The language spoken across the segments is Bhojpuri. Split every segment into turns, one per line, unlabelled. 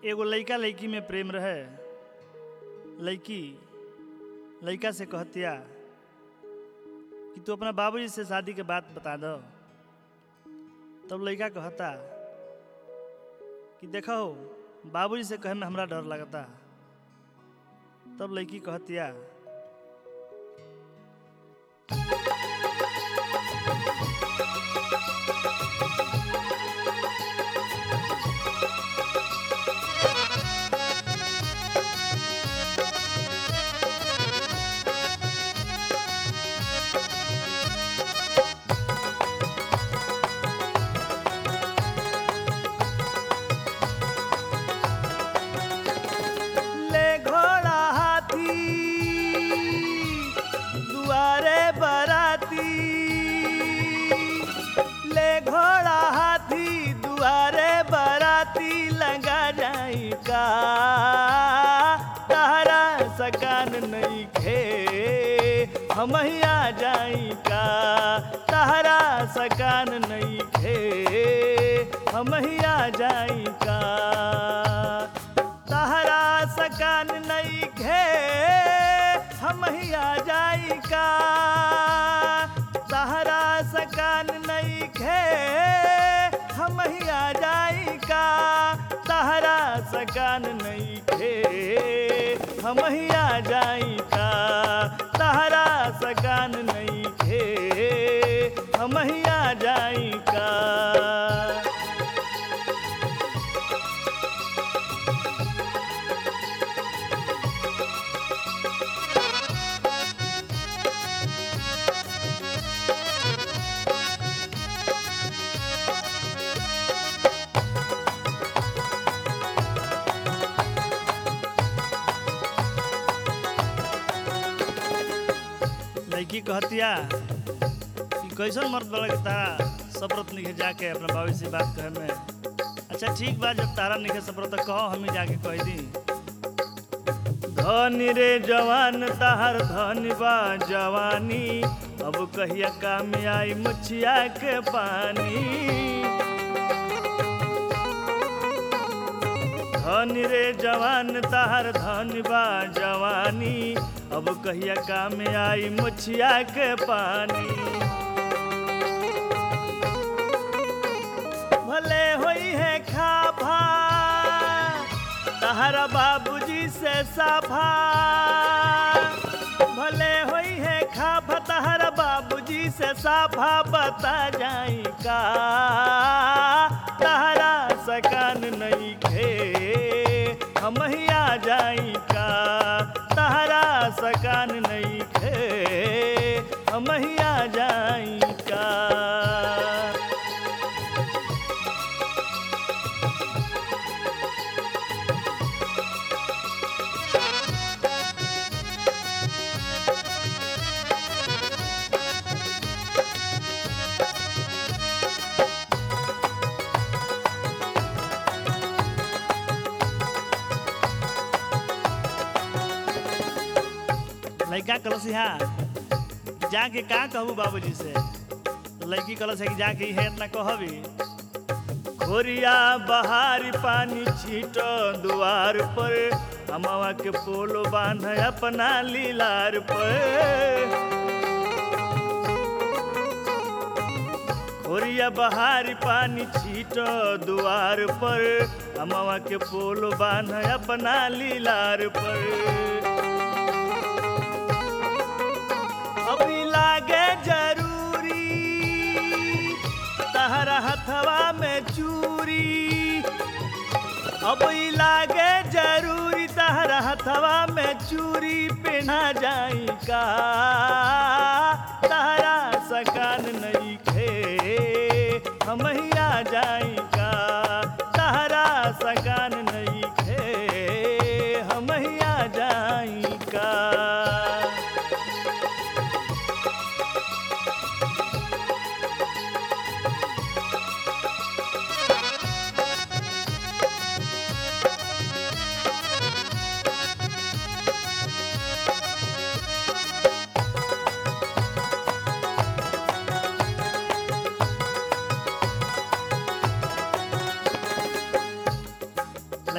एगो लइका लइकी में प्रेम रहे लइकी लइका से कहतिया कि तू अपना बाबूजी से शादी के बात बता दो तब लइका कहता कि देखो बाबूजी से कहे में हमरा डर लगता तब लड़की कहतिया ले घोड़ा हाथी दुआरे बराती ले घोड़ा हाथी दुआरे बराती लगा जाई का तारा सकान नहीं खे हम आ जाई का तारा सकान नहीं खे हम आ जाई का तहरा सकान नहीं घे हम ही आ जाई का तहरा सकान नहीं घे हम ही आ जाई का तहरा सकान नहीं घे हम ही आ जाई का तहरा सकान नहीं घे हम ही आ जाई का लड़की कहतिया कि कैसन मर्द बड़ा के तारा सफरत निखे जाके अपना बाबू से बात कहे में अच्छा ठीक बा जब तारा निखे सफरत तो कहो हम ही जाके कह दी धनी रे जवान ताहर धनी बा जवानी अब कहिया काम आई मुछिया के पानी धनी रे जवान ताहर धनी बा जवानी अब कहिया काम आई मुछिया के पानी भले होई है खाभा तहरा बाबूजी से साफा भले होई है खाभा तहरा बाबूजी से साफा बता जाई का तहरा सकान नहीं खे हम ही आ जाई का तहरा सकान नहीं खे हम ही आ जाई का लड़का कलस यहाँ जाके का कहबू बाबूजी से तो लड़की कलस है कि जाके है इतना कहबी खोरिया बहारी पानी छीटो दुआर पर हमावा के पोलो बांध अपना लीलार पर खोरिया बहारी पानी छीटो दुआर पर हमावा के पोलो बांध अपना लीलार पर अभी लागे जरूरी तहरा हथवा में चूरी अब ई लागे जरूरी तहरा हथवा में चूरी पहना जाई का तहरा सकान नहीं खे हम ही आ जाई का तहरा सकान नहीं खे हम ही आ जाई का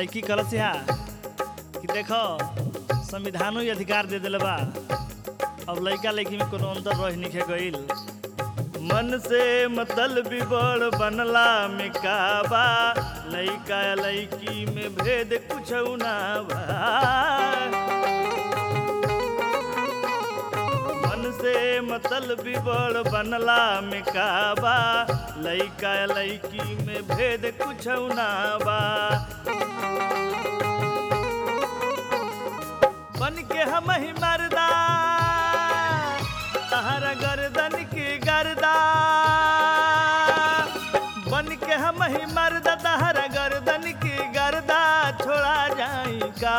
लड़की कलस यहाँ कि देखो संविधानो ही अधिकार दे दिले बा अब लड़का लड़की में कोनो अंतर रह निखे गईल मन से मतलब बड़ बनला में का बा लड़का लड़की में भेद कुछ ना बा मन से मतलब बड़ बनला में का बा लइका लइकी में भेद कुछ ना बा बन के हम ही मरदा तहरा गर्दन की गर्दा बन के हम ही मरदा तहरा गर्दन की गर्दा छोड़ा जाई का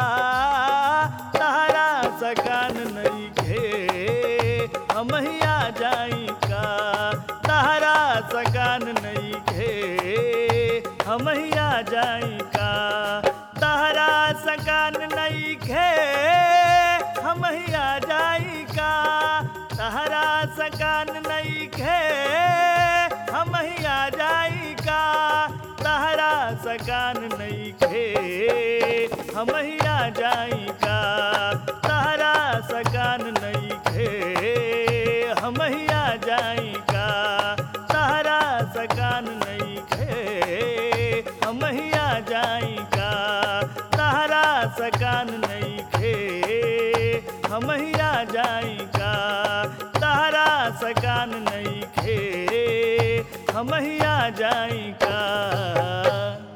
तहरा सकान नहीं खे हम ही आ जाई का तहरा सकान नहीं खे हम ही आ जाई का तहरा सकान नहीं खे हम ही आ जाई का तहरा सकान नहीं खे हम ही आ जाई का तहरा सकान नहीं खे हम ही आ जाई का तहरा सकान नहीं खे हम ही आ जाई का तहरा सकान नहीं खे हम ही आ जाई का तहरा सकान नहीं खे हम ही आ जाई का तहरा सकान नहीं खे हम ही आ जाई का